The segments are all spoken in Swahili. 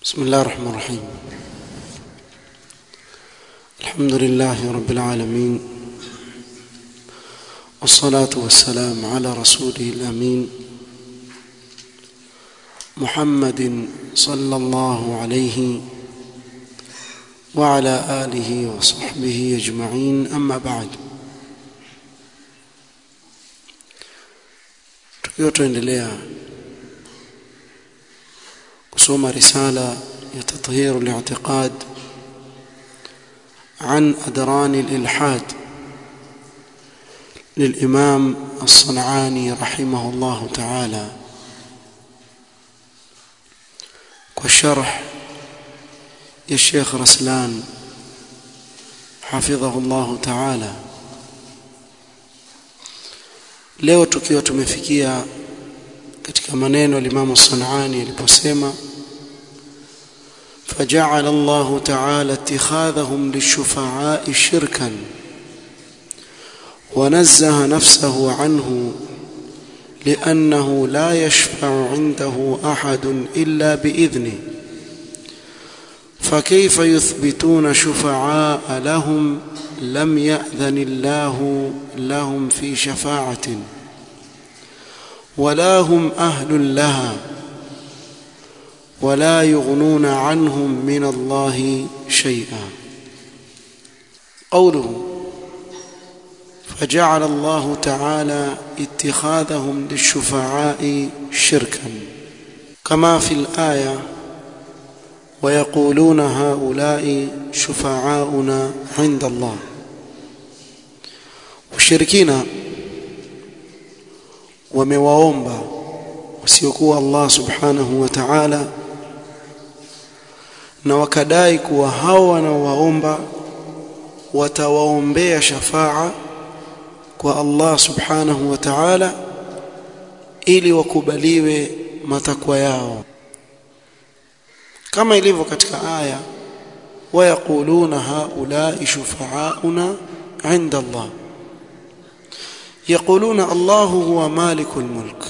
بسم الله الرحمن الرحيم الحمد لله رب العالمين والصلاة والسلام على رسوله الأمين محمد صلى الله عليه وعلى آله وصحبه أجمعين أما بعد tukiwa tuendelea kusoma risala ya tathhir al-i'tiqad عن أدران الإلحاد للإمام الصنعاني رحمه الله تعالى والشرح يا الشيخ رسلان حفظه الله تعالى leo tukiwa tumefikia katika maneno al-Imam Sanani aliposema فجعل الله تعالى اتخاذهم للشفعاء شركا ونزه نفسه عنه لأنه لا يشفع عنده أحد إلا بإذنه فكيف يثبتون شفعاء لهم لم يأذن الله لهم في شفاعة ولا هم أهل لها ولا يغنون عنهم من الله شيئا قوله فجعل الله تعالى اتخاذهم للشفعاء شركا كما في الآية ويقولون هؤلاء شفعاؤنا عند الله washirikina wamewaomba wasiokuwa Allah subhanahu wa ta'ala na wakadai kuwa hao wanaowaomba watawaombea shafaa kwa Allah subhanahu wa ta'ala ili wakubaliwe matakwa yao kama ilivyo katika aya wayaquluna haulai shufaauna inda Allah يقولون الله هو مالك الملك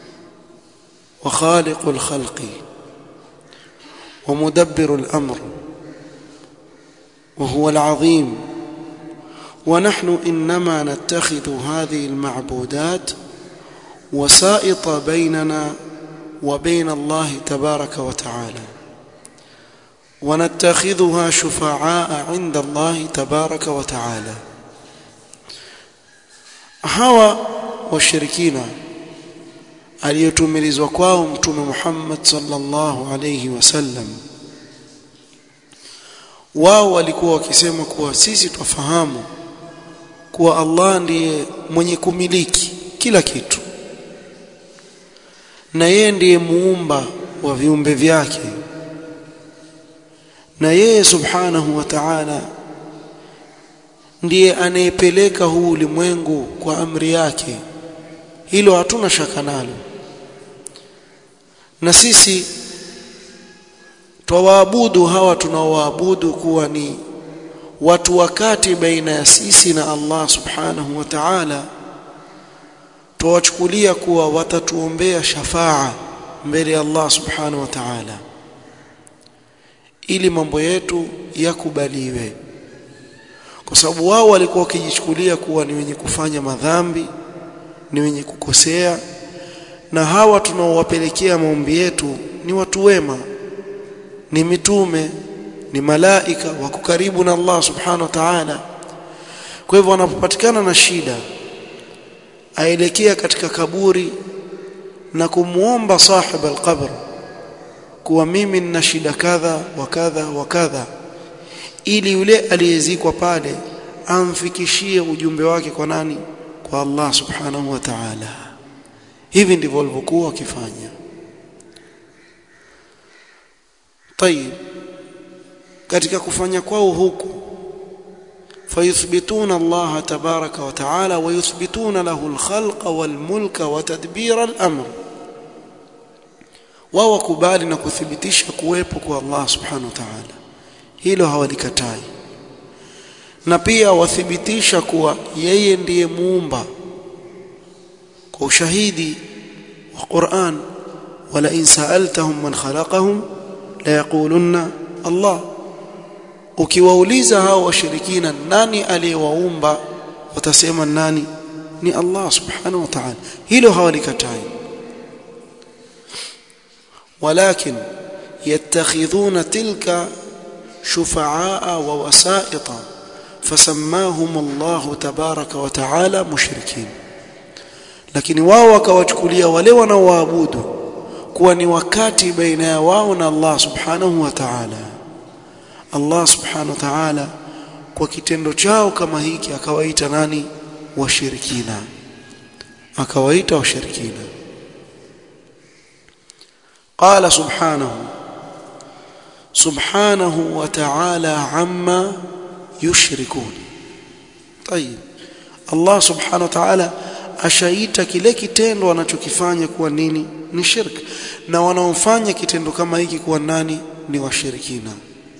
وخالق الخلق ومدبر الأمر وهو العظيم ونحن إنما نتخذ هذه المعبودات وسائط بيننا وبين الله تبارك وتعالى ونتخذها شفعاء عند الله تبارك وتعالى hawa washirikina aliyotumilizwa kwao mtume Muhammad sallallahu alayhi wasallam wao walikuwa wakisema kuwa sisi twafahamu kuwa Allah ndiye mwenye kumiliki kila kitu na yeye ndiye muumba wa viumbe vyake na yeye subhanahu wa ta'ala ndiye anayepeleka huu ulimwengu kwa amri yake hilo hatuna shaka nalo na sisi twawaabudu hawa tunaowaabudu kuwa ni watu wakati baina ya sisi na Allah subhanahu wa ta'ala twawachukulia kuwa watatuombea shafaa mbele ya Allah subhanahu wa ta'ala ili mambo yetu yakubaliwe kwa sababu wao walikuwa wakijichukulia kuwa ni wenye kufanya madhambi ni wenye kukosea na hawa tunaowapelekea maombi yetu ni watu wema ni mitume ni malaika wako karibu na Allah subhanahu wa ta'ala kwa hivyo wanapopatikana na shida aelekea katika kaburi na kumuomba sahib alqabr kuwa mimi nina shida kadha wa kadha wa kadha ili yule aliyezikwa pale amfikishie ujumbe wake kwa nani kwa Allah subhanahu wa ta'ala hivi ndivyo walivyokuwa wakifanya طيب katika kufanya kwao huku fayuthbituna Allah tabaraka wa ta'ala wa yuthbituna lahu al-khalqa wal-mulka wa tadbira al-amr wao wakubali na kuthibitisha kuwepo kwa Allah subhanahu wa ta'ala hilo hawalikatai na pia wathibitisha kuwa yeye ndiye muumba kwa ushahidi wa Qur'an wala in sa'altahum man khalaqahum la yaqulunna Allah ukiwauliza hao washirikina nani aliyewaumba watasema nani ni Allah subhanahu wa ta'ala hilo hawalikatai ولكن يتخذون تلك شفعاء ووسائط فسماهم الله تبارك وتعالى مشركين lakini wao wakawachukulia wale wanaoabudu kuwa ni wakati baina ya wao na Allah subhanahu wa ta'ala Allah subhanahu wa ta'ala kwa kitendo chao kama hiki akawaita nani washirikina akawaita washirikina قال سبحانه سبحانه وتعالى عما يشركون طيب الله سبحانه وتعالى ashaita kile kitendo wanachokifanya kuwa nini ni shirk na wanaofanya kitendo kama hiki kuwa nani ni washirikina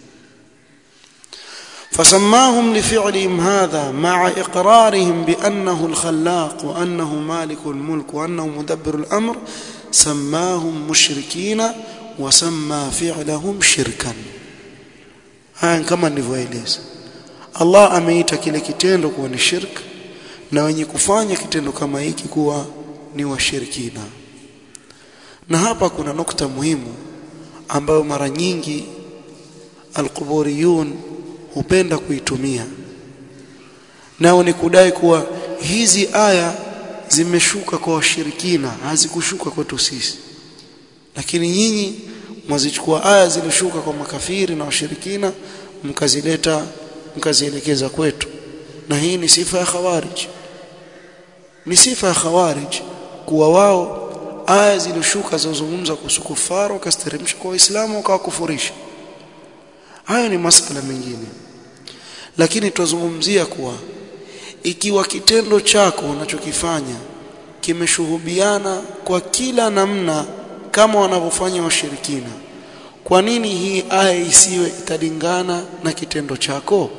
فسماهم لفعلهم هذا مع إقرارهم بأنه الخلاق وأنه مالك الملك وأنه مدبر الأمر سماهم مشركين وسمى فعلهم شركا haya kama nilivyoeleza Allah ameita kile kitendo kuwa ni shirk na wenye kufanya kitendo kama hiki kuwa ni washirikina na hapa kuna nukta muhimu ambayo mara nyingi alquburiyun hupenda kuitumia nao ni kudai kuwa hizi aya zimeshuka kwa washirikina hazikushuka kwetu sisi lakini nyinyi mwazichukua aya zilishuka kwa makafiri na washirikina mkazileta mkazielekeza kwetu na hii ni sifa ya khawarij ni sifa ya khawarij kuwa wao aya zilishuka zilizozungumza kuhusu kufaru wakasteremsha kwa waislamu wakawakufurisha hayo ni masala mengine lakini tuzungumzia kuwa ikiwa kitendo chako unachokifanya kimeshuhubiana kwa kila namna kama wanavyofanya washirikina kwa nini hii aya isiwe italingana na kitendo chako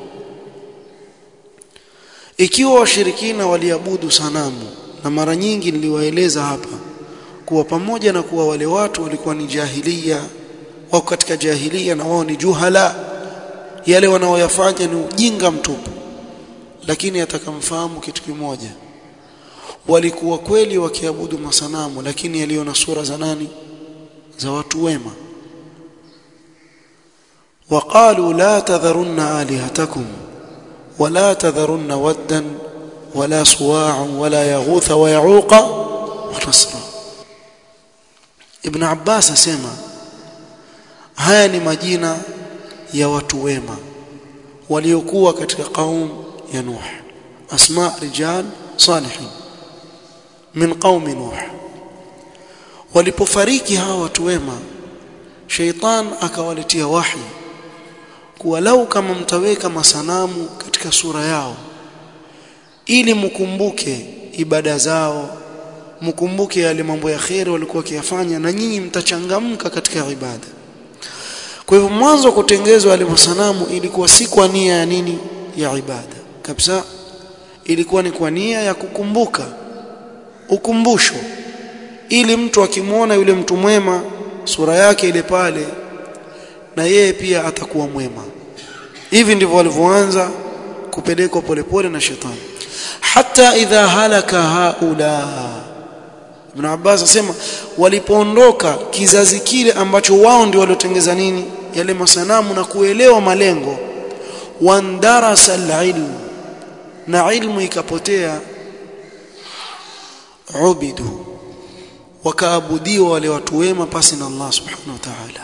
ikiwa washirikina waliabudu sanamu na mara nyingi niliwaeleza hapa kuwa pamoja na kuwa wale watu walikuwa ni jahilia wako katika jahilia na wao ni juhala yale wanaoyafanya ni ujinga mtupu lakini atakamfahamu kitu kimoja walikuwa kweli wakiabudu masanamu lakini yaliyo na sura za nani za watu wema وقالوا لا تذرن آلهتكم ولا تذرن ودا ولا صواع ولا يغوث ويعوق ونسرا ابن عباس asema haya ni majina ya watu wema waliokuwa katika qaum ya Nuh asma rijal salihin min qaumi Nuh walipofariki hawa watu wema sheitan akawaletea wahi kuwa lau kama mtaweka masanamu katika sura yao ili mkumbuke ibada zao mkumbuke yale mambo ya kheri walikuwa wakiyafanya na nyinyi mtachangamka katika ibada kwa hivyo mwanzo kutengezwa yale masanamu ilikuwa si kwa nia ya nini ya ibada kabisa ilikuwa ni kwa nia ya kukumbuka ukumbusho ili mtu akimwona yule mtu mwema sura yake ile pale na yeye pia atakuwa mwema hivi ndivyo walivyoanza kupelekwa polepole na shetani hata idha halaka haula Ibn Abbas asema walipoondoka kizazi kile ambacho wao ndio waliotengeza nini yale masanamu na kuelewa malengo wandarasa alilm na ilmu ikapotea ubidu wakaabudiwa wale watu wema pasi na Allah subhanahu wa ta'ala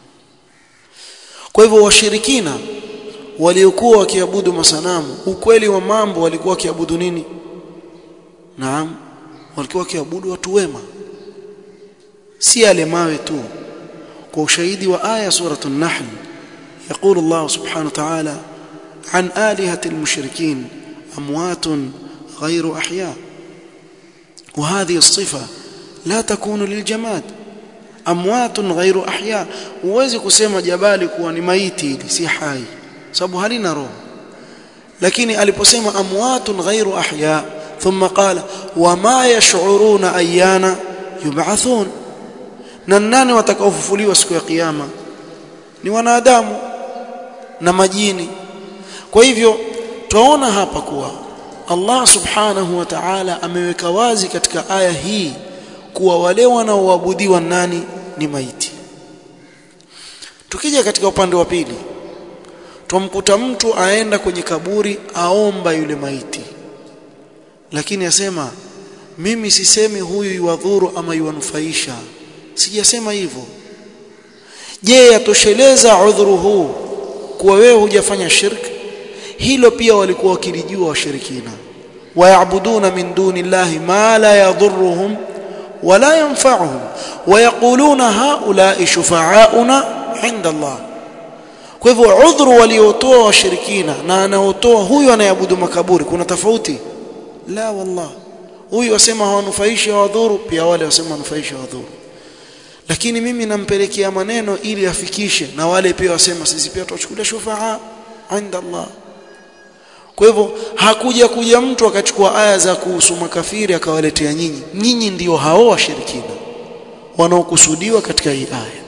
kwa hivyo washirikina waliokuwa wakiabudu masanamu ukweli wa mambo walikuwa wakiabudu nini naam walikuwa wakiabudu watu wema si yale mawe tu kwa ushahidi wa aya suratu an-nahl يقول الله سبحانه وتعالى عن آلهة المشركين أموات غير أحياء وهذه الصفة لا تكون للجماد أموات غير أحياء huwezi kusema jabali kuwa ni maiti hili si hai sababu halina roho lakini aliposema amwatun ghairu ahya thumma qala wama yash'uruna ayyana yub'athun na nani watakaofufuliwa siku ya kiyama ni wanadamu na majini kwa hivyo twaona hapa kuwa Allah subhanahu wa ta'ala ameweka wazi katika aya hii kuwa wale wanaoabudiwa nani ni maiti tukija katika upande wa pili tumkuta mtu aenda kwenye kaburi aomba yule maiti lakini asema mimi sisemi huyu yuwadhuru ama yuwanufaisha sijasema hivyo je yatosheleza udhuru huu kuwa wewe hujafanya shirki hilo pia walikuwa wakilijua washirikina wayabuduna min duni llahi ma la yadhurruhum wala yanfa'uhum wayaquluna haula'i shufa'auna 'inda Allah kwa hivyo udhuru waliotoa washirikina na anaotoa huyu anayeabudu makaburi kuna tofauti la wallah huyu wasema hawanufaishi hawadhuru pia wale wasema wanufaishi hawadhuru lakini mimi nampelekea maneno ili afikishe na wale pia wasema sisi pia tuchukulia shufaa inda Allah kwa hivyo hakuja kuja mtu akachukua aya za kuhusu makafiri akawaletea nyinyi nyinyi ndio hao washirikina wanaokusudiwa katika hii aya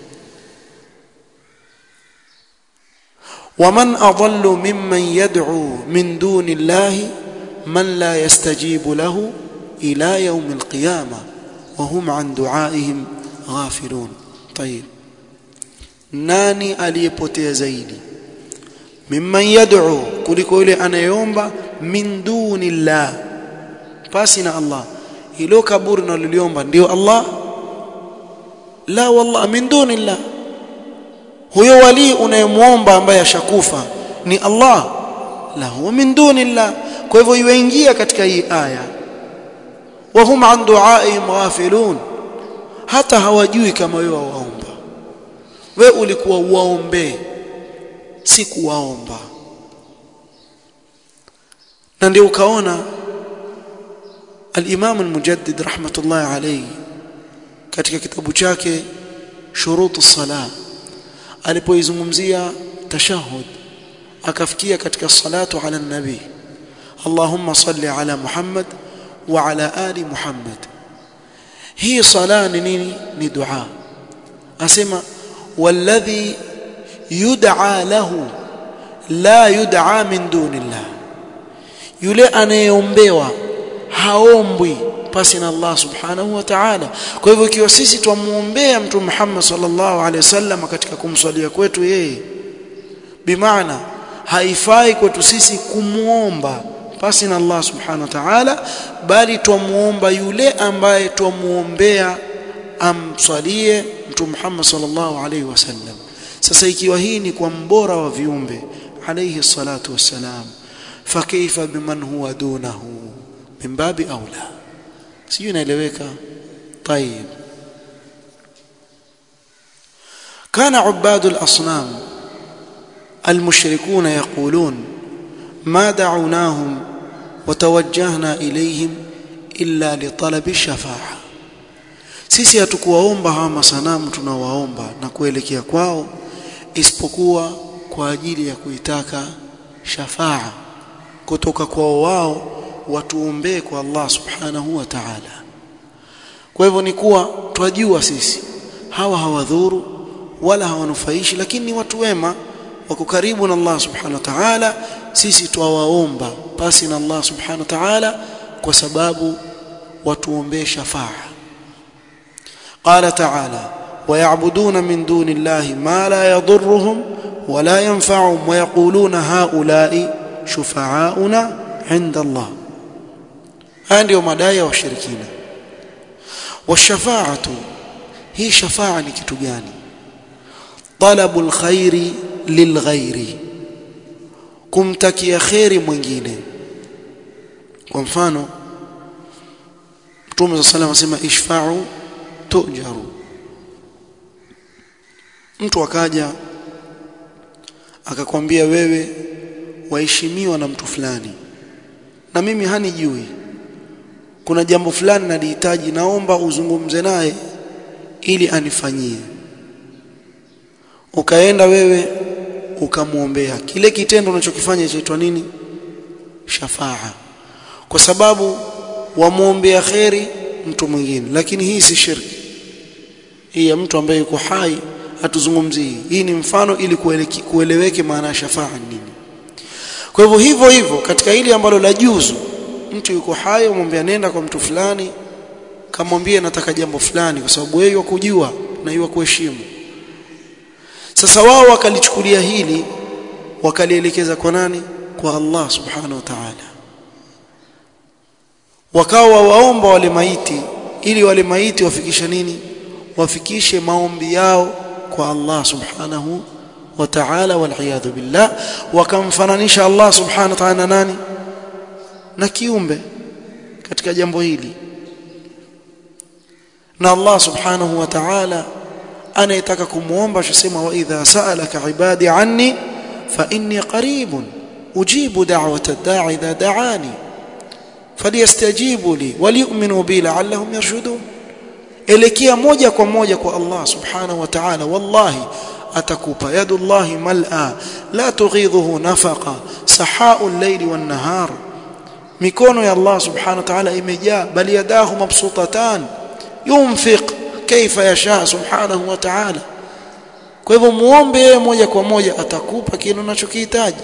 ومن أضل ممن يدعو من دون الله من لا يستجيب له إلى يوم القيامة وهم عن دعائهم غافلون طيب nani aliyepotea zaidi mimman yad'u kuliko yule anayeomba min dunillah pasi na Allah hilo kaburi naloliomba ndio Allah la wallah min dunillah huyo wali unayemwomba ambaye ashakufa ni Allah la huwa min dunillah kwa hivyo yuingia katika hii aya wa hum an du'aihim ghafilun hata hawajui kama wewe waomba we ulikuwa uwaombee si kuwaomba na ndio ukaona al-Imam al-Mujaddid rahmatullahi alayhi katika kitabu chake shurutu salah alipoizungumzia tashahud akafikia katika salatu ala nabi Allahumma salli ala Muhammad wa ala ali Muhammad hii sala ni nini ni dua asema walladhi yud'a lahu la yud'a min dunillah yule anayeombewa haombwi pasi na Allah subhanahu wa ta'ala kwa hivyo ikiwa sisi twamuombea mtume Muhammad sallallahu alaihi wasallam katika kumswalia kwetu yeye bimaana haifai kwetu sisi kumuomba pasi na Allah subhanahu wa ta'ala bali twamuomba yule ambaye twamuombea amswalie mtume Muhammad sallallahu alaihi wasallam sasa ikiwa hii ni kwa mbora wa viumbe alayhi salatu wassalam fakaifa biman huwa dunahu min babi aula sijui inaeleweka طيب كان عباد الاصنام المشركون يقولون ما دعوناهم وتوجهنا اليهم الا لطلب الشفاعه sisi hatukuwaomba hawa masanamu tunawaomba na kuelekea kwao isipokuwa kwa ajili ya kuitaka shafaa kutoka kwao wao watuombee kwa Allah subhanahu wa ta'ala kwa hivyo ni kuwa twajua sisi hawa hawadhuru wala hawanufaishi lakini ni watu wema wako karibu na Allah subhanahu wa ta'ala sisi twawaomba pasi na Allah subhanahu wa ta'ala kwa sababu watuombee shafaa قال تعالى ويعبدون من دون الله ما لا يضرهم ولا ينفعهم ويقولون هؤلاء شفعاؤنا عند الله haya ndio madai ya washirikina washafaatu hii shafaa ni kitu gani talabu alkhairi lilghairi kumtakia khairi mwingine kwa mfano Mtume صلى الله عليه وسلم ishfa'u tujaru mtu akaja akakwambia wewe waheshimiwa na mtu fulani na mimi hanijui kuna jambo fulani nalihitaji naomba uzungumze naye ili anifanyie ukaenda wewe ukamwombea kile kitendo unachokifanya chaitwa nini shafaa kwa sababu wamwombea kheri mtu mwingine lakini hii si shirki hii ya mtu ambaye yuko hai hatuzungumzii hii ni mfano ili kueleweke maana ya shafaa nini kwa hivyo hivyo hivyo katika hili ambalo la juzu mtu yuko hai umwambia nenda kwa mtu fulani kamwambie nataka jambo fulani kwa sababu yeye kujua na yeye kuheshimu sasa wao wakalichukulia hili wakalielekeza kwa nani kwa Allah subhanahu wa ta'ala wakawa waomba wale maiti ili wale maiti wafikishe nini wafikishe maombi yao kwa Allah subhanahu wa ta'ala wal billah wakamfananisha Allah subhanahu wa ta'ala nani na kiumbe katika jambo hili na Allah subhanahu wa ta'ala anayetaka kumuomba ashasema wa idha sa'alaka ibadi anni fa inni qaribun ujibu da'wata ad-da'i idha da'ani falyastajibu li waliyu'minu bi la'allahum yarshudun elekea moja kwa moja kwa Allah subhanahu wa ta'ala wallahi atakupa yadullahi mal'a la tughidhuhu nafaqa sahau al-layli wan-nahar mikono ya Allah subhanahu wa ta'ala imejaa bali yadahu mabsutatan yunfiq kaifa yasha subhanahu wa ta'ala kwa hivyo muombe yeye moja kwa moja atakupa kile unachokihitaji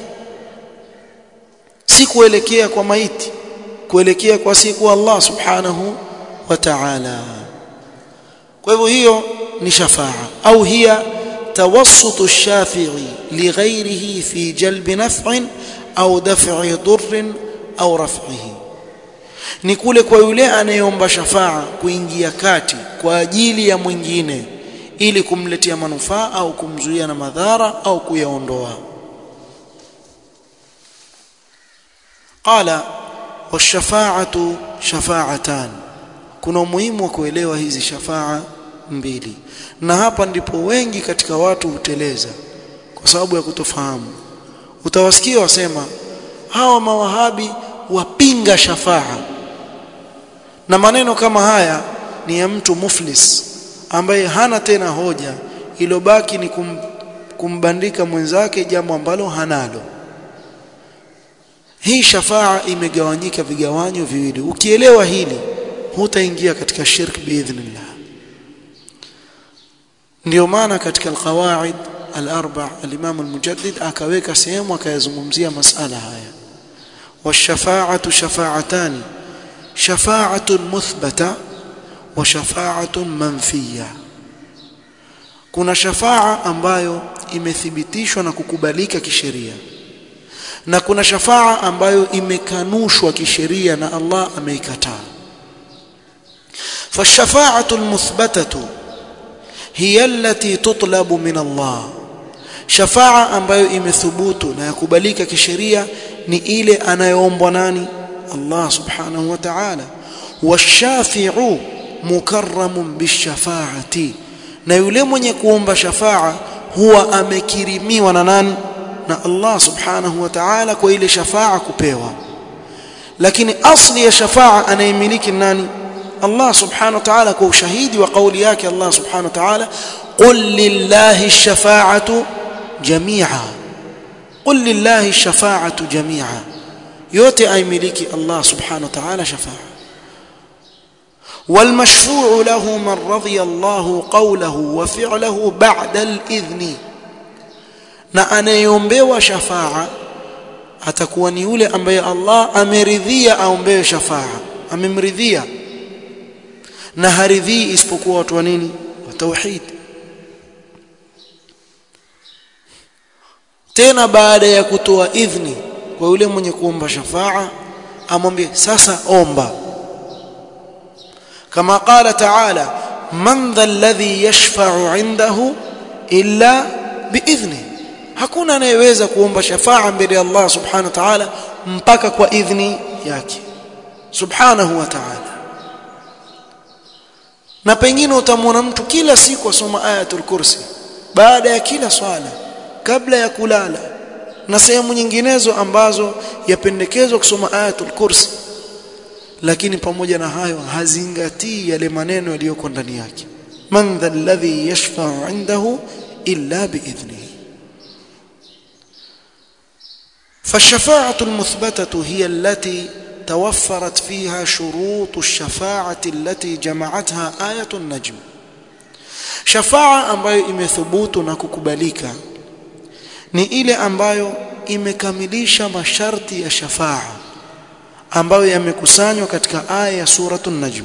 si kuelekea kwa maiti kuelekea kwa siku Allah subhanahu wa ta'ala kwa hivyo hiyo ni shafaa au hiya توسط الشافعي لغيره في جلب نفع أو دفع ضر أو رفعه ni kule kwa yule anayeomba shafaa kuingia kati kwa ajili ya mwingine ili kumletea manufaa au kumzuia na madhara au kuyaondoa qala washafaatu shafaatan kuna umuhimu wa kuelewa hizi shafaa mbili na hapa ndipo wengi katika watu huteleza kwa sababu ya kutofahamu utawasikia wasema hawa mawahabi wapinga shafaa na maneno kama haya ni ya mtu muflis ambaye hana tena hoja ilobaki ni kum, kumbandika mwenzake jambo ambalo hanalo hii shafaa imegawanyika vigawanyo viwili ukielewa hili hutaingia katika shirk biidhnillah ndio maana katika alqawaid al-arba al-imam al-mujaddid akaweka sehemu akayazungumzia masala haya washafaa'atu shafa'atani shafa'atun muthbata wa shafa'atun manfiya kuna shafaa ambayo imethibitishwa na kukubalika kisheria na kuna shafaa ambayo imekanushwa kisheria na Allah ameikataa فالشفاعه المثبته هي التي تطلب من الله شفاعه ambayo imethubutu na yakubalika kisheria ni ile anayoombwa nani Allah subhanahu wa ta'ala washafi'u mukarramun bishafaati na yule mwenye kuomba shafaa huwa amekirimiwa na nani na Allah subhanahu wa ta'ala kwa ile shafaa kupewa lakini asli ya shafaa anayemiliki nani Allah subhanahu wa ta'ala kwa ushahidi wa kauli yake Allah subhanahu wa ta'ala qul lillahi ash-shafa'atu jami'a qul lillahi ash-shafa'atu jami'a yote aimiliki Allah subhanahu wa ta'ala shafa'a والمشفوع له من رضي الله قوله وفعله بعد الإذن na anayeombewa shafaa atakuwa ni yule ambaye Allah ameridhia aombewe shafaa amemridhia na haridhii isipokuwa watu wa nini wa tauhid tena baada ya kutoa idhni kwa yule mwenye kuomba shafaa amwambie sasa omba kama qala ta'ala man dha alladhi yashfa'u 'indahu illa biidhni hakuna anayeweza kuomba shafaa mbele ya Allah subhanahu wa ta'ala mpaka kwa idhni yake subhanahu wa ta'ala na pengine utamwona mtu kila siku asoma ayatul kursi baada ya kila swala kabla ya kulala na sehemu nyinginezo ambazo yapendekezwa kusoma ayatul kursi lakini pamoja na hayo hazingatii yale maneno yaliyoko ndani yake man dha alladhi yashfa'u 'indahu illa biidhnihi فالشفاعه المثبته هي التي توفرت فيها شروط الشفاعه التي جمعتها ايه النجم shafaa ambayo imethubutu na kukubalika ni ile ambayo imekamilisha masharti ya shafaa ambayo yamekusanywa katika aya ya suratul najm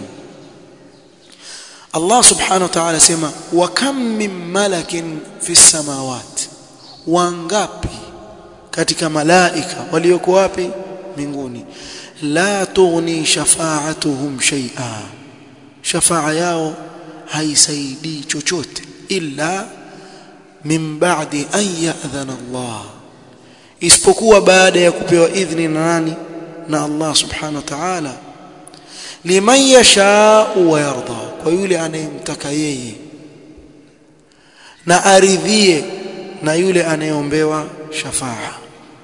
Allah subhanahu wa ta'ala sema wa kam min malakin fi samawati wangapi katika malaika walioko wapi mbinguni la tughni shafa'atuhum shay'a shafa'a yao haisaidii chochote illa min ba'di an ya'dhana Allah isipokuwa baada ya kupewa idhni na nani na Allah subhanahu wa ta'ala liman yasha'u wa yarda kwa yule anayemtaka yeye na aridhie na yule anayeombewa shafa'a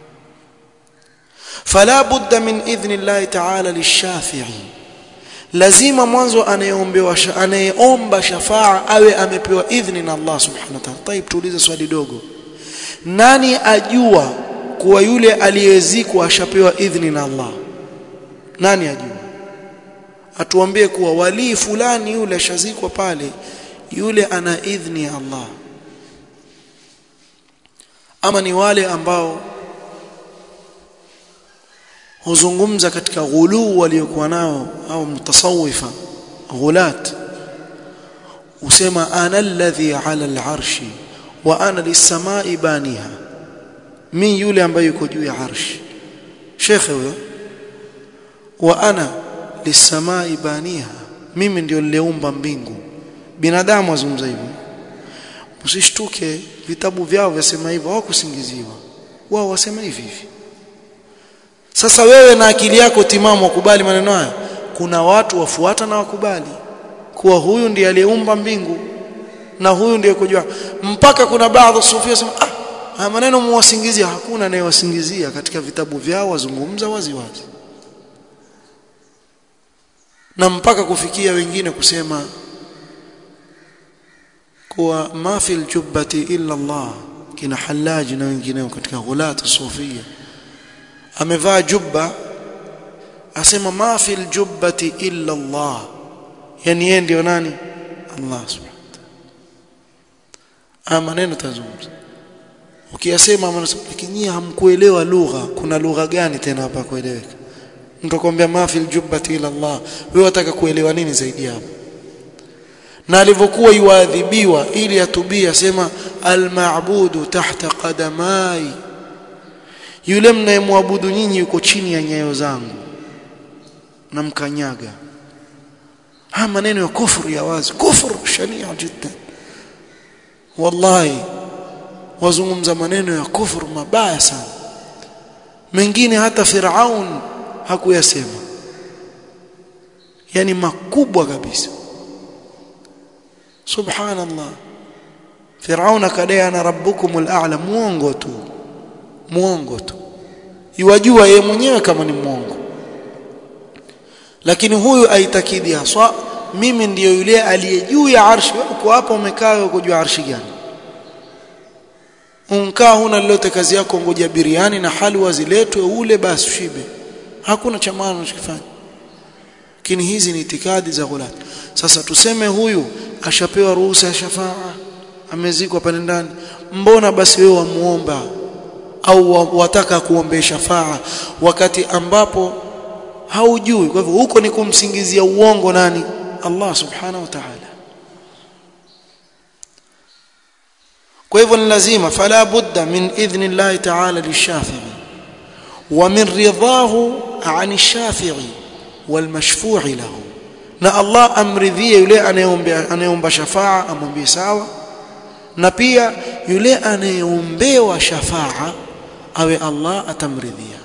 fala budda min idhni Allah ta'ala lishafi'i lazima mwanzo anayeombewa anayeomba shafaa awe amepewa idhni na Allah subhanahu wa ta'ala. Taib, tuulize swali dogo, nani ajua kuwa yule aliyezikwa ashapewa idhni na Allah? Nani ajua? Atuambie kuwa walii fulani yule ashazikwa pale, yule ana idhni ya Allah, ama ni wale ambao huzungumza katika ghuluu waliokuwa nao au mutasawifa ghulat usema ana alladhi ala al'arshi wa ana lis-samai baniha min yule ambaye yuko juu ya arshi shekhe huyo wa ana lis-samai baniha mimi ndio niliumba mbingu binadamu azungumza hivyo msishtuke vitabu vyao vyasema hivyo hawakusingiziwa wao wasema hivi hivi sasa wewe na akili yako timamu wakubali maneno haya kuna watu wafuata na wakubali kuwa huyu ndiye aliyeumba mbingu na huyu ndiye kujua mpaka kuna baadhi sufia sema ah haya maneno muwasingizia hakuna anayewasingizia katika vitabu vyao wazungumza wazi wazi na mpaka kufikia wengine kusema kuwa ma fil jubbati illa Allah kina halaji na wengineo katika ghulatu sufia amevaa jubba asema ma fil jubbati illa Allah yani yeye ndio nani Allah subhanahu wa maneno tazungumza ukiyasema lakini hamkuelewa lugha kuna lugha gani tena hapa kueleweka mtu akwambia ma fil jubbati illa Allah wewe unataka kuelewa nini zaidi hapo na alivyokuwa yuadhibiwa ili atubia sema al-ma'budu tahta qadamai yule mnayemwabudu nyinyi yuko chini ya nyayo zangu na mkanyaga haya maneno ya kufuru ya wazi kufuru shania jiddan wallahi wazungumza maneno ya kufuru mabaya sana mengine hata Firaun hakuyasema yani makubwa kabisa subhanallah Firaun akadai ana rabbukumul a'la muongo tu muongo tu iwajua yeye mwenyewe kama ni muongo lakini huyu aitakidi haswa mimi ndiyo yule aliye juu ya arshi wewe uko hapa umekaa uko juu ya arshi gani unkaa huna lolote kazi yako ngoja biriani na halwa ziletwe ule basi shibe hakuna cha maana unachokifanya lakini hizi ni itikadi za ghulat sasa tuseme huyu ashapewa ruhusa ya shafaa amezikwa pale ndani mbona basi wewe wamuomba au wataka kuombea shafaa wakati ambapo haujui kwa hivyo huko ni kumsingizia uongo nani Allah subhanahu wa ta'ala kwa hivyo ni lazima fala budda min idhni Allah ta'ala lishafi'i wa min ridahu 'an ash-shafi'i wal mashfu'i lahu na Allah amridhie yule anayeomba anayeomba shafaa amwambie sawa na pia yule anayeombewa shafaa awe Allah atamridhia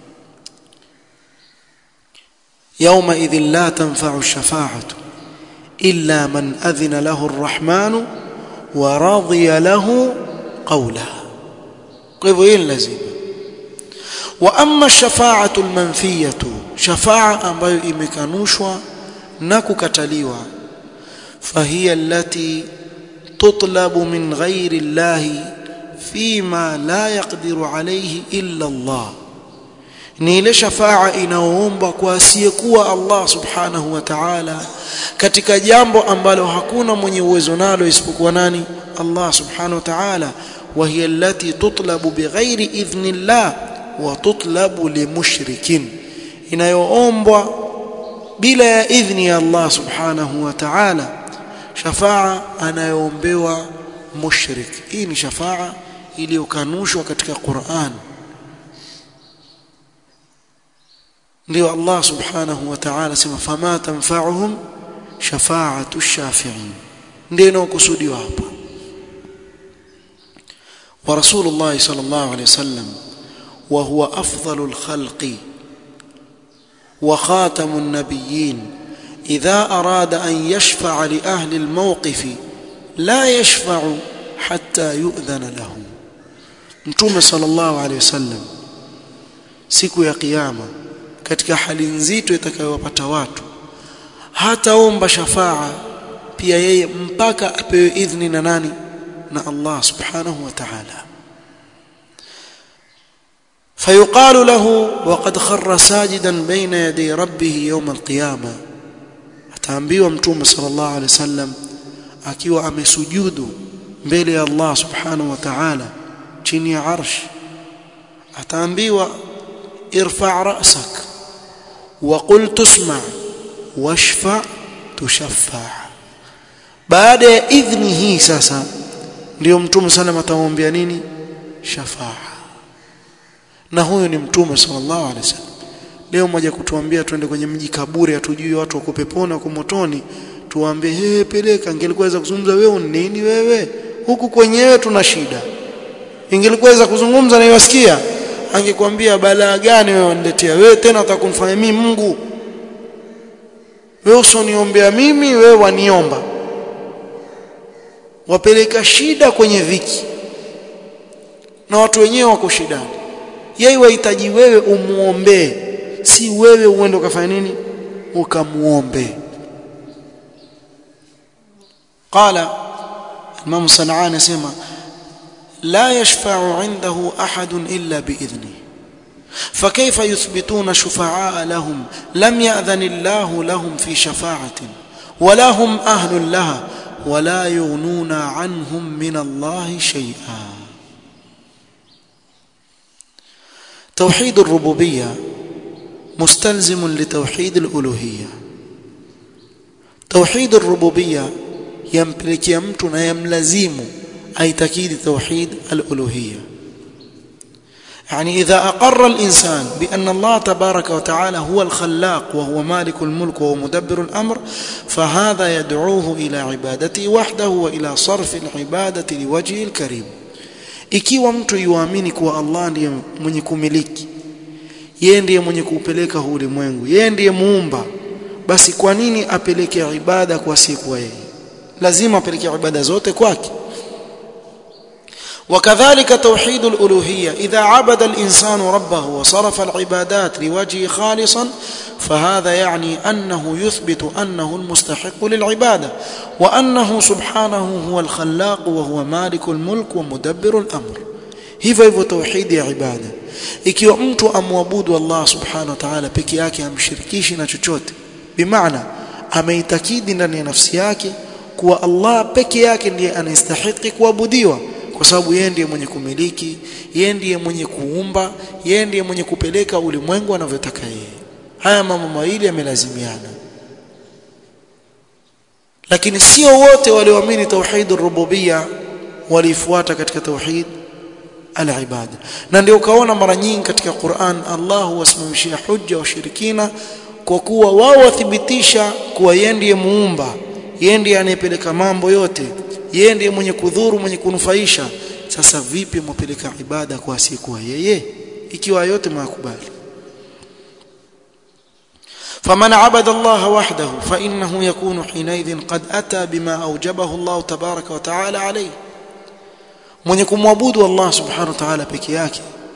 يوم إذ لا تنفع الشفاعة إلا من أذن له الرحمن ورضي له قولا قضين لازم وأما الشفاعة المنفية شفاعة ambayo imekanushwa na kukataliwa فهي التي تطلب من غير الله فيما لا يقدر عليه إلا الله ni ile shafaa inaoombwa kwa asiyekuwa Allah subhanahu wa ta'ala katika jambo ambalo hakuna mwenye uwezo nalo isipokuwa nani Allah subhanahu wa ta'ala wa hiya allati tutlabu bighairi idhnillah wa tutlabu limushrikin inayoombwa bila ya idhni ya Allah subhanahu wa ta'ala shafaa anayoombewa mushrik hii ni shafaa iliyokanushwa katika Qur'an ndio Allah subhanahu wa ta'ala sema fama tanfa'uhum shafa'atu shafi'in ndio inayokusudiwa hapa wa rasulullah sallallahu alayhi wasallam wa huwa afdalul khalqi wa khatamun nabiyyin idha arada an yashfa'a li ahli al-mawqif la yashfa'u hatta yu'dhana lahu mtume sallallahu alayhi wasallam siku ya kiyama katika hali nzito itakayowapata watu hataomba shafaa pia yeye mpaka apewe idhni na nani na Allah subhanahu wa ta'ala فيقال له وقد خر ساجدا بين يدي ربه يوم القيامه ataambiwa mtume sallallahu alaihi wasallam akiwa amesujudu mbele ya Allah subhanahu wa ta'ala chini ya arsh ataambiwa irfa' ra'sak wa qul tusma' washfa' tushaffa' baada ya idhni hii sasa ndio mtume sallam atamwambia nini shafaa na huyu ni mtume sallallahu alaihi wasallam leo mmoja kutuambia twende kwenye mji kaburi atujui watu wako peponi wako motoni tuwaambie hey, peleka ingelikuweza kuzungumza wewe nini wewe huku kwenyewe tuna shida ingelikuweza kuzungumza na iwasikia angekwambia balaa gani wewe waniletea wewe tena utakumfanya mimi Mungu wewe usioniombea mimi wewe waniomba wapeleka shida kwenye viki na watu wenyewe wako shidani yeye wahitaji wewe umuombee si wewe uende ukafanya nini ukamuombe قال الامام صنعاني اسمع لا يشفع عنده احد الا باذنه فكيف يثبتون شفعاء لهم لم ياذن الله لهم في شفاعه ولا هم اهل لها ولا يغنون عنهم من الله شيئا توحيد الربوبيه مستلزم لتوحيد الالوهيه توحيد الربوبيه yampelekea mtu na yamlazimu aitakidi توحيد الالوهيه يعني اذا اقر الانسان بان الله تبارك وتعالى هو الخلاق وهو مالك الملك وهو مدبر الامر فهذا يدعوه الى عبادته وحده والى صرف العباده لوجهه الكريم ikiwa mtu yuamini kuwa Allah ndiye mwenye kumiliki yeye ndiye mwenye kuupeleka huu ulimwengu yeye ndiye muumba basi kwa nini apeleke ibada kwa siku yeye lazima apeleke ibada zote kwake وكذلك توحيد الألوهية إذا عبد الإنسان ربه وصرف العبادات لوجهه خالصا فهذا يعني أنه يثبت أنه المستحق للعبادة وأنه سبحانه هو الخلاق وهو مالك الملك ومدبر الأمر hivyo hivyo tauhidi ya ibada ikiwa mtu amwabudu Allah subhanahu wa ta'ala peke yake amshirikishi na chochote bimaana ameitakidi ndani ya nafsi yake kuwa Allah peke yake ndiye anastahili kuabudiwa kwa sababu yeye ndiye mwenye kumiliki yeye ndiye mwenye kuumba yeye ndiye mwenye kupeleka ulimwengu anavyotaka yeye haya mambo mawili yamelazimiana lakini sio wote walioamini tauhid rububia walifuata katika tauhid al-ibada na ndio ukaona mara nyingi katika Qur'an Allah huwasimamishia hujja washirikina kwa kuwa wao wathibitisha kuwa yeye ndiye muumba yeye ndiye anayepeleka mambo yote yeye ndiye mwenye kudhuru mwenye kunufaisha sasa vipi mpeleka ibada kwa asiyekuwa yeye ikiwa yote mwakubali فمن عبد الله وحده فإنه يكون حينئذ قد أتى بما أوجبه الله تبارك وتعالى عليه mwenye kumwabudu Allah subhanahu wa ta'ala peke yake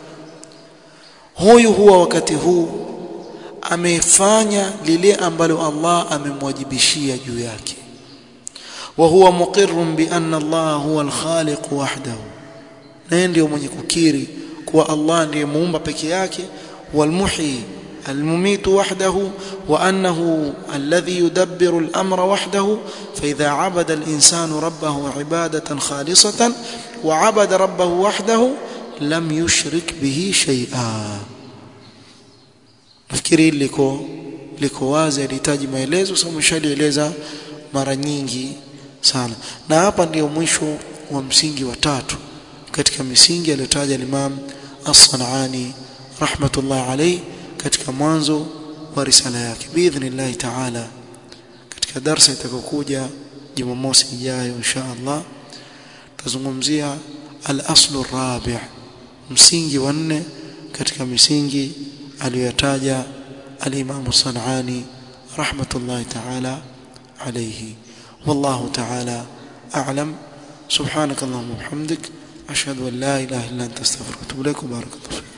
huyu huwa wakati huu amefanya lile ambalo Allah amemwajibishia juu yake وهو مقر بأن الله هو الخالق وحده na ndio mwenye kukiri kuwa Allah ndiye muumba peke yake والمحيي المميت وحده وأنه الذي يدبر الأمر وحده فإذا عبد الإنسان ربه عبادة خالصة وعبد ربه وحده لم يشرك به شيئا nafikiri liko liko wazi alihitaji maelezo sababu shalieleza mara nyingi sana na hapa ndio mwisho wa msingi wa tatu katika misingi aliyotaja Imam As-Sanani rahmatullah alayhi katika mwanzo wa risala yake biidhnillah taala katika darasa itakayokuja Jumamosi ijayo insha Allah tazungumzia al-aslu rabi' msingi wa nne katika misingi aliyotaja al-Imam As-Sanani rahmatullah taala alayhi والله تعالى أعلم سبحانك اللهم وبحمدك أشهد أن لا إله إلا أنت استغفرك وأتوب إليك وبارك الله فيك